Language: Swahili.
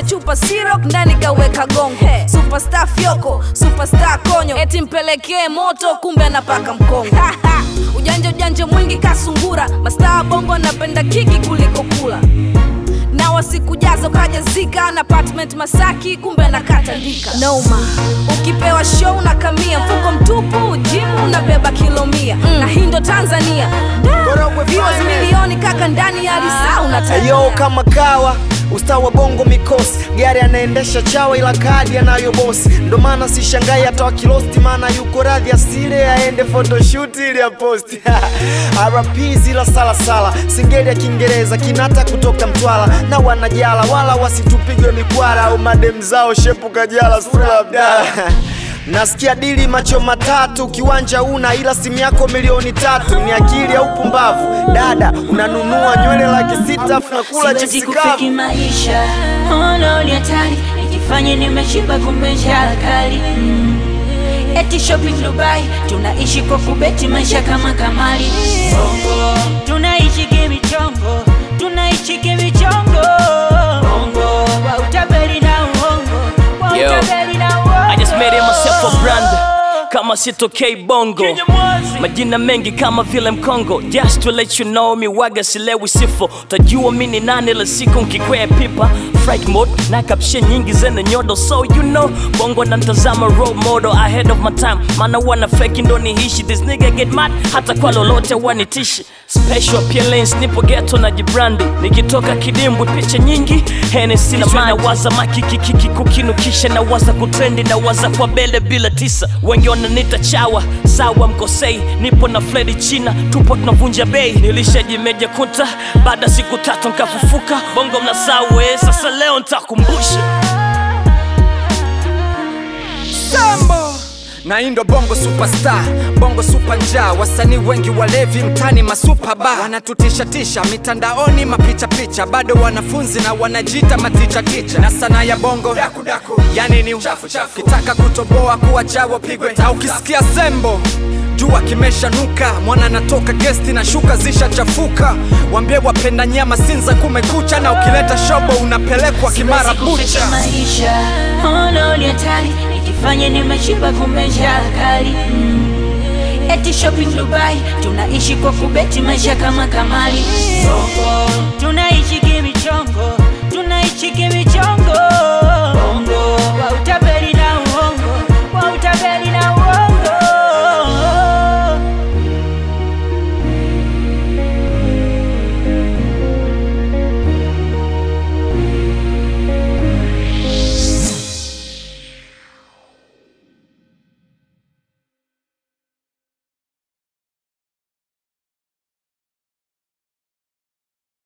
kwenye chupa sirok ndani kaweka gongo superstar fyoko superstar konyo eti mpelekee moto kumbe anapaka mkongo ujanja ujanja mwingi kasungura mastaa bongo anapenda kiki kuliko kula na wasikujaza ukajazika na apartment Masaki, kumbe nakata ndika noma. Ukipewa show na kamia mfuko mtupu, jimu unabeba kilo mia na hii ndo Tanzania. Da, viewers milioni kaka ndani ya lisaa unatania. Ayo kama kawa usta wa bongo mikosi gari anaendesha chawa ila kadi anayo bosi ndo maana sishangai hata wakilosti maana yuko radhi asile aende photoshoot ili aposti rp zila salasala singeli ya kiingereza kinata kutoka mtwala na wanajala wala wasitupigwe mikwara au madem zao shepu kajala sura abdala Nasikia dili macho matatu, kiwanja una ila simu yako milioni tatu. Ni akili au pumbavu? Dada, unanunua nywele laki sita afu nakula Siwezi chipsi kufiki kavu. maisha ono ni hatari nikifanya nimeshiba kumbe njaa kali mm. eti shopping Dubai tunaishi kwa kubeti maisha kama kamali bongo tunaishi kimichongo tunaishi kimichongo bongo wa utabeli na uongo wa Yo, utabeli na uongo I just made it myself a brand kama sitokei bongo majina mengi kama vile mkongo just to let you know mi waga silewi sifo utajua mi ni nani la siku nkikwea pipa fright mode na kapshe nyingi zene nyodo so you know bongo na ntazama role model ahead of my time maana wana feki ndo nihishi this nigga get mad hata kwa lolote wanitishi special appearance nipo ghetto na jibrandi nikitoka kidimbwi picha nyingi Hennessy na maji nawaza makikikiki kukinukisha nawaza kutrendi nawaza kwa bele bila tisa wengi wananita chawa sawa mkosei nipo na fledi china tupo tunavunja bei nilishajimeja kunta baada siku tatu nkafufuka bongo mnasawe sasa leo ntakumbusha Sambo na hii ndo bongo superstar bongo super njaa wasanii wengi walevi mtani masupa ba wanatutishatisha mitandaoni mapichapicha bado wanafunzi na wanajiita matichaticha na sanaa ya bongo yani ni kitaka kutoboa kuwa chawa pigwe na ukisikia sembo jua kimeshanuka mwana anatoka gesti na shuka zishachafuka wambie wapenda nyama sinza kumekucha na ukileta shobo unapelekwa kimara Siwezi kufiki bucha maisha ono ni hatari nikifanya nimeshiba kumbe njaa kali mm. eti shopping Dubai tunaishi kwa kubeti maisha kama kamali bongo tunaishi